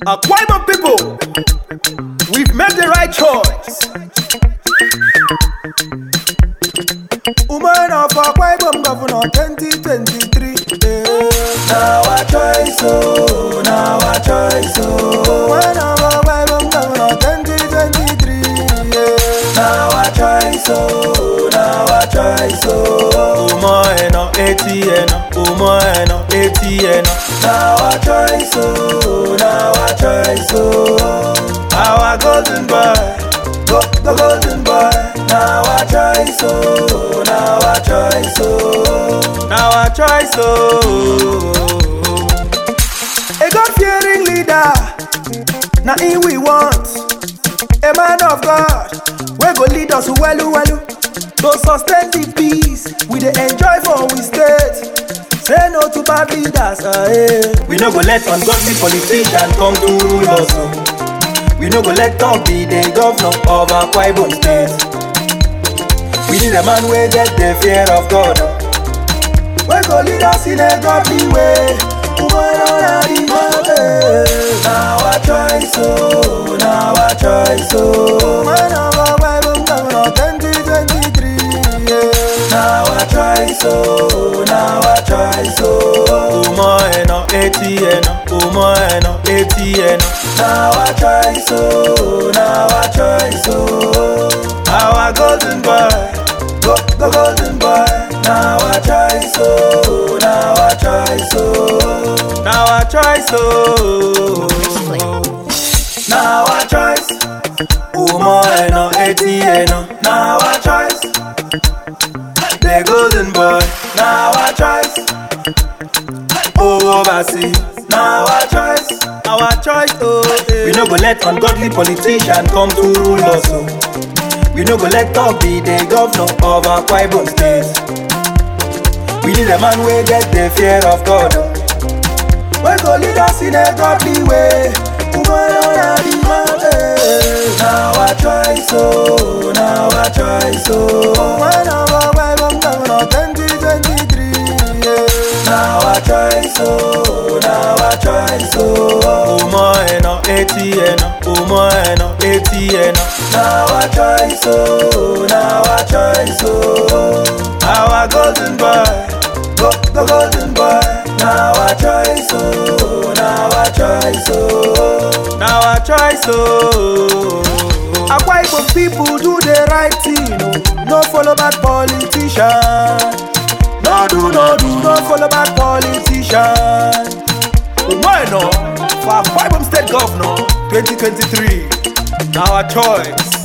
Akwa Ibom people, we've made the right choice. Woman of Akwa Ibom Governor 2023. eh. Now our choice, oh, now our choice, oh. Woman of Akwa Ibom Governor 2023. yeah. Now our choice, oh, now our choice, oh. Umo eno etieno, umo eno etieno. Now our choice, oh, now our choice, oh. Our golden boy, Go, go, golden boy. Now our choice, oh, now our choice, oh. now our choice, oh. A God-fearing leader, na him we want. A man of God, we go lead us welu welu to sustain the peace we dey enjoy for we state. Say no to bad leaders, ah, eh. We no go let ungodly politician come to rule us. oh. We no go let talk be the governor of Akwa Ibom State. We need a man wey get the fear of God. oh. We go lead us in a godly way. Woman on the mountain. Now our choice, oh, now our choice, oh. Woman of Akwa Ibom Governor 2023. yeah. Now our choice, oh, now our choice, oh. Umo eno etieno, umo eno etieno. Now our choice, oh, now our choice, oh. Our golden boy, Go, go, golden boy. Now our choice, oh, now our choice, oh. now our choice, oh. Now our choice, Umo eno etieno, now our choice, the golden boy. now our choice, Oh, oversee, now our choice. our choice, oh. eh. We no go let ungodly politician come to rule us, oh. We no go let talk be the governor of Akwa Ibom State. We need a man wey get the fear of God. oh. We go lead us in a godly way. Woman on the mountain. Now our choice, oh, now our choice, oh. Woman of Akwa Ibom Governor 2023. yeah. Now our choice, oh, now our choice, oh. Umo eno etieno, umo eno etieno. Now our choice, oh, now our choice, oh. Our golden boy, Go, go, golden boy. Now our choice, oh, now our choice, oh. now our choice, oh. Akwa Ibom people do the right thing, oh. no follow bad politician. No do, no do, no follow bad politician. Bueno, for Akwa Ibom State Governor 2023, now our choice.